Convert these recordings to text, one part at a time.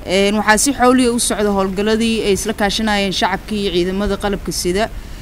waxaa si xowliya u socda howlgalladii ay isla kaashanayeen shacabkii iyo ciidamada qalabka sida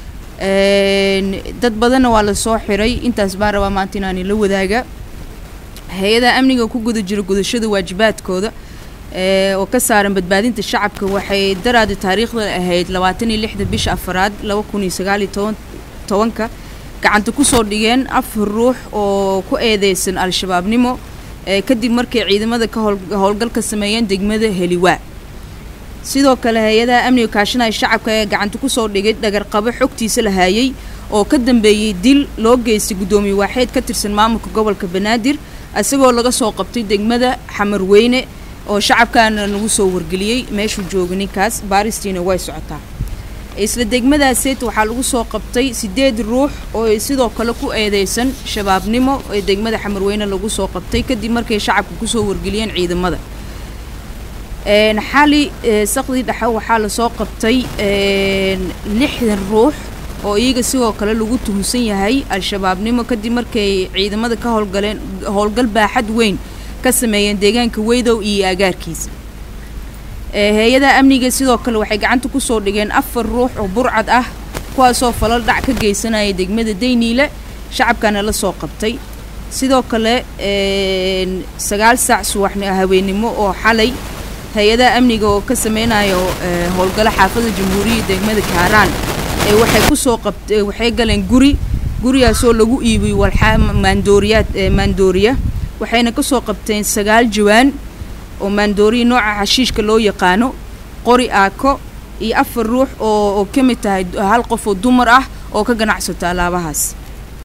dad badanna waa lasoo xiray intaas baan rabaa maanta inaani la wadaaga hay-adaha amniga ku guda jira gudashada waajibaadkooda oo ka saaran badbaadinta shacabka waxay daraada taariikhda ahayd labaatan iyo lixda bisha afaraad laba kun iyo sagaal iyo toban tobanka gacanta kusoo dhigeen afar ruux oo ku eedeysan al-shabaabnimo kadib markay ciidamada ka howlgal ka sameeyeen degmada heliwaa sidoo kale hay-adaha amniga kaashanaya shacabka ee gacanta kusoo dhigay dhagarqabo xogtiisa la haayay oo ka dambeeyey dil loo geystay guddoomiye waaxeed ka tirsan maamulka gobolka banaadir isagoo laga soo qabtay degmada xamarweyne oo shacabkaana nagu soo wargeliyey meeshuu jooga ninkaas baaristiina way socotaa isla degmadaaseet waxaa lagu soo qabtay siddeed ruux oo sidoo kale ku eedeysan shabaabnimo ee degmada xamarweyne lagu soo qabtay kadib markay shacabka kusoo wargeliyeen ciidamada xali saqdii dhexe waxaa lasoo qabtay lixdan ruux oo iyaga sidoo kale lagu tuhunsan yahay al-shabaabnimo kadib markay ciidamada ka howlgaleen howlgal baaxad weyn ka sameeyeen deegaanka weydow iyo agaarkiisa hay-adaha amniga sidoo kale waxay gacanta kusoo dhigeen afar ruux oo burcad ah kuwaasoo falal dhac ka geysanaya degmada dayniile shacabkana la soo qabtay sidoo kale sagaal saac subaxni habeennimo oo xalay hay-adaha amniga oo ka sameynayo howlgalo xaafada jamhuuriyadda degmada kaaraan ee waxay kusoo qabt waxay galeen guri gurigaasoo lagu iibiyey walxaa maandooriyaad maandooriya waxayna kasoo qabteen sagaal jawaan oo maandooriya nooca xashiishka loo yaqaano qori aako iyo afar ruux oo oo ka mid tahay hal qof oo dumar ah oo ka ganacsato alaabahaas